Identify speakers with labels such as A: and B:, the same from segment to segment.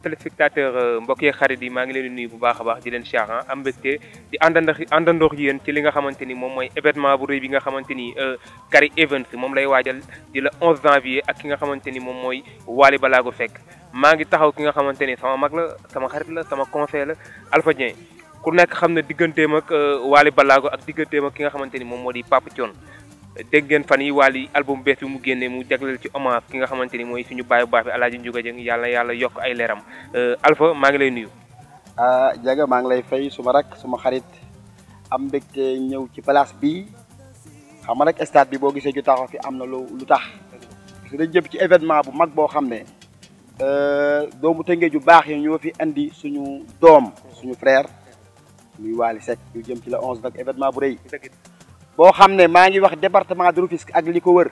A: téléspectateur mbokk yi xarit yi maa ngi leen di nuyu bu baax a baax di leen siyaar am mbégte di àndandox àndandox yéen ci li nga xamante ni moom mooy événement bu rëy bi nga xamante ni Kari Events moom lay waajal di la 11 janvier ak ki nga xamante ni moom mooy Wally Ballago Seck maa ngi taxaw ki nga xamante ni sama mag la sama xarit la sama conseil la Alpha Dieng ku nekk xam ne digganteem ak Wally Ballago ak digganteem ak ki nga xamante ni moom moo di Papa Thione dégg ngeen fan yi Wally album bees bi mu génnee mu jagleel ci hommage ki nga xamante ni mooy suñu bàyyi bu baax bi Alaaji Njuga Jëng yàlla yàlla yokk ay leeram Alpha maa ngi lay nuyu
B: ah Diaga maa ngi lay fay suma rak suma xarit am mbégte ñëw ci place bi xam nga rek stade bi boo gisee ju taxaw fi am na lu lu tax parce que dañ jëm ci événement bu mag boo xam ne doomu tëngee ju baax yi ñoo fi indi suñu doom suñu frère muy Wally Seck ñu jëm ci la 11 nag événement bu rëy boo xam ne maa ngi wax département de Rufisque ak li ko wër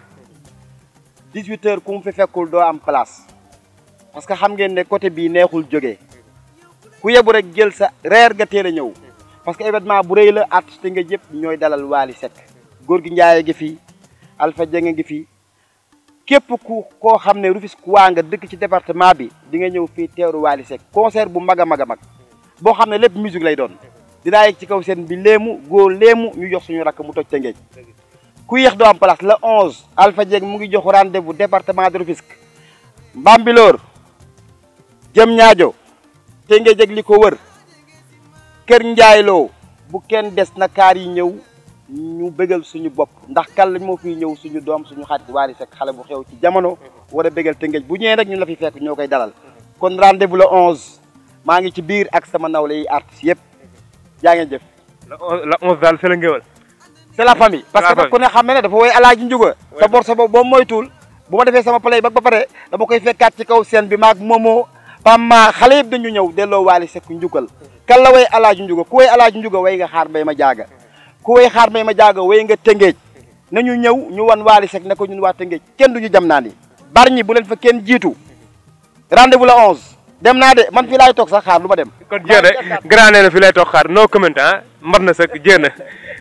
B: 18 heures ku mu fi fekkul doo am place parce que xam ngeen ne côté bii neexul jógee ku yebu rek jël sa reer nga teel a ñëw parce que événement bu rëy la artiste nga jëpp ñooy dalal Wally Seck góor gi Ndiaye gi fi Alpha Dieng ngi fi képp ku koo xam ne Rufisque waa nga dëkk ci département bi di nga ñëw fii teeru Wally Seck concert bu mag a mag a mag boo xam ne lépp musique lay doon dinaa yegg ci kaw seen bi léemu góor léemu ñu jox suñu rakk mu toj te ngeej ku yéex doo am place le 11 Alpha Dieng mu ngi jox rendez-vous département de Rufisque Mbambilor jëm ñaajo te ngeej ak li ko wër kër njaayloo bu kenn des na kaar yi ñëw ñu bëggal suñu bopp ndax kan lañ moo fiy ñëw suñu doom suñu xarit Wally Seck xale bu xew ci jamono war a bëggal te ngeej bu ñëwee rek ñu la fi fekk ñoo koy dalal kon rendez-vous le 11 maa ngi ci biir ak sama nawle yi artistes yëpp jaa ngeen jëf.
A: la 11 daal c'est la ngéwal
B: c'est la famille. parce que ku ne xam ne dafa woy alaaji njuga sa bor sa boobu boo moytuwul bu ma defee sama play ba ba pare dama koy fekkaat ci kaw scène bi maag moomoo pamma xale yëpp dañu ñëw delloo Wally Seck njukkal kan la way alaaji njuga ku way alaaji njuga way nga xaar mbay ma jaaga ku way xaar mbay ma jaaga way nga tëngeej nañu ñëw ñu wan Wally Seck ne ko ñun waa tëngeej kenn duñu jam naa ni bar ñi bu leen fa kenn jiitu rendez-vous la 11 dem naa de man fii laay toog sax xaar lu ma dem
A: kon jéem a grand nee na fi lay toog xaar no comment ah mbar na sëkk jéem